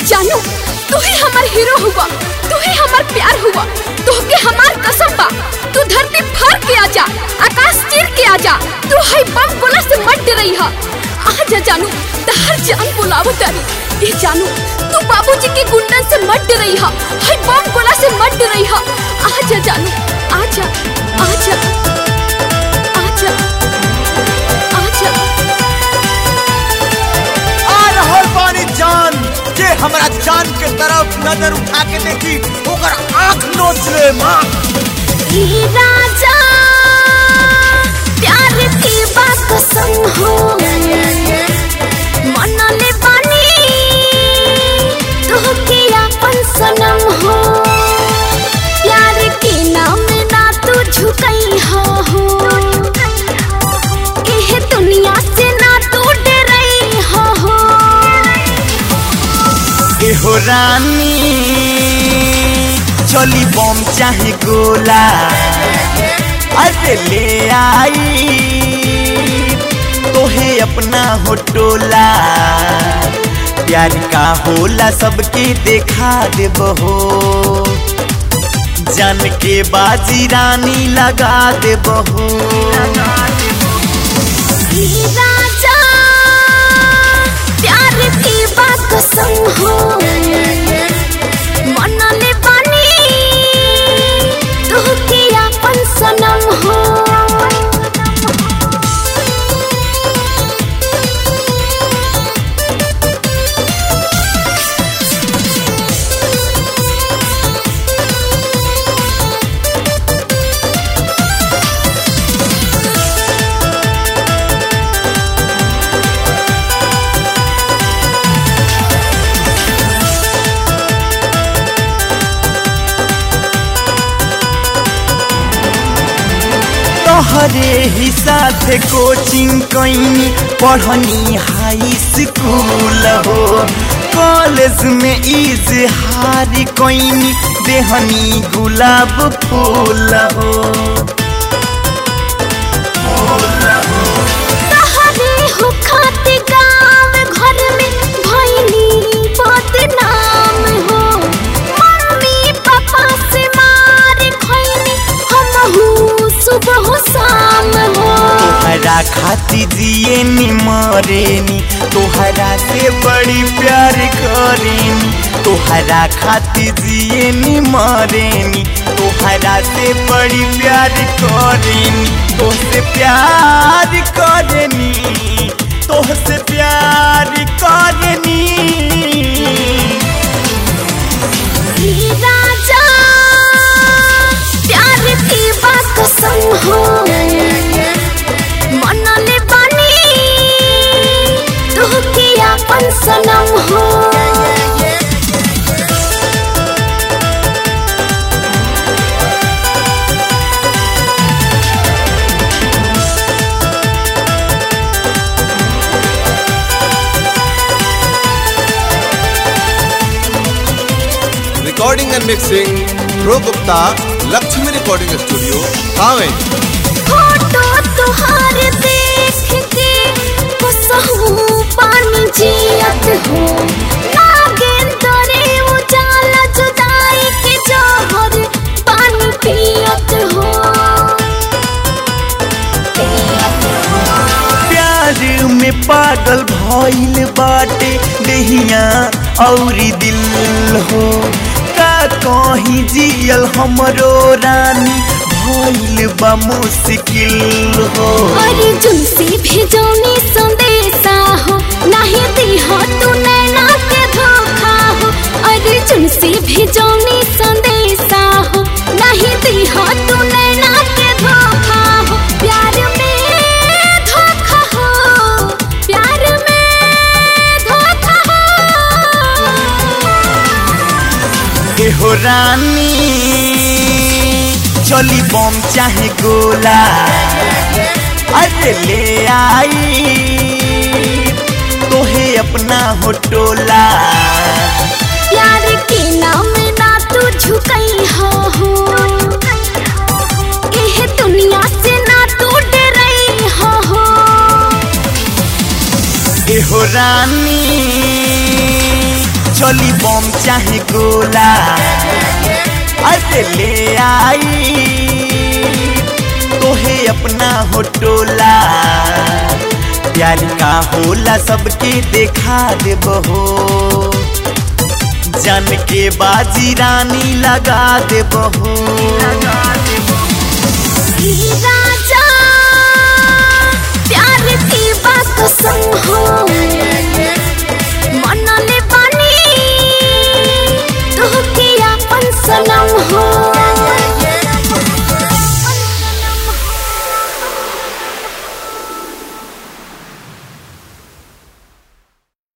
जानू तू ही हमार हीरो हुआ तू ही हमार प्यार हुआ तोहके हमार कसम बा तू धरती फाड़ के आजा आकाश चीर के आजा तू है बम गोला से मत डरई हा आजा जानू तहर जान बुलावत तारी ए जानू तू बाबूजी के गुंडन से मत डरई हा है बम गोला से मत डरई हा आजा जानू आजा आजा आजा आजा आ रहल बानी जान जे हमरा जान के तरफ नजर उठा के देखी ओकर आंख नोच ले मां ई राजा प्यार की बात कसम हो मनले बानी तोहके अपन सनम हो प्यार के नाम ना तू झुकई हो हो एह दुनिया से ना तू डरई हो हो एहो रानी चली बम चाहे गोला अरे ले आई तोहे अपना हो टोला प्यार का होला सबके देखा देबहो जान के बाजी रानी लगा देबहो ई राजा प्यार की बात कसम हो मनले बानी तोहके अपन सनम हो तोहरे ही साथ कोचिंग कैनी पढ़नी हाई स्कूल हो कॉलेज में इजहार कैनी देहनी गुलाब फूल हो तहरे हो खाते गाँव घर में भैनी बदनाम हो मम्मी पापा से मार खैनी हमहू सुबह शाम हो तोहरा खाती जिए नी मरेनी तोहरा से बड़ी प्यार करेनी तोहरा खाती जिए नी मरेनी तोहरा से बड़ी प्यार करेनी तोहसे प्यार करेनी तोहसे प्यार करेनी ई राजा प्यार की बात कसम हो मनले बानी तोहके अपन सनम हो recording and mixing pro Gupta Lakshmi recording studio Thawe photo तुहार देख के कसहू पानी जियत हो नागेंद्रे उजाला जुदाई के जहर पानी पियत हो प्यार में पागल भइल बाटे देहिया औरी दिल हो का कहीं जियल हमरो रानी भइल बा मुश्किल हो अर्जुन से भेजौनी संदेशा हो नहीं दिहा तू नैना के धोखा हो अर्जुन से भेजौनी संदेशा हो नहीं दिहा तू नैना के धोखा हो प्यार में धोखा हो प्यार में धोखा हो एहो रानी चली बम चाहे गोला अरे ले आई तोहे अपना हो टोला प्यार के नाम ना तू झुकई हो हो एह दुनिया से ना तू डरई हो हो एहो रानी चली बम चाहे गोला अरे ले आई तोहे अपना हो टोला प्यार का होला सबके देखा देबहो जान के बाजी रानी लगा देबहो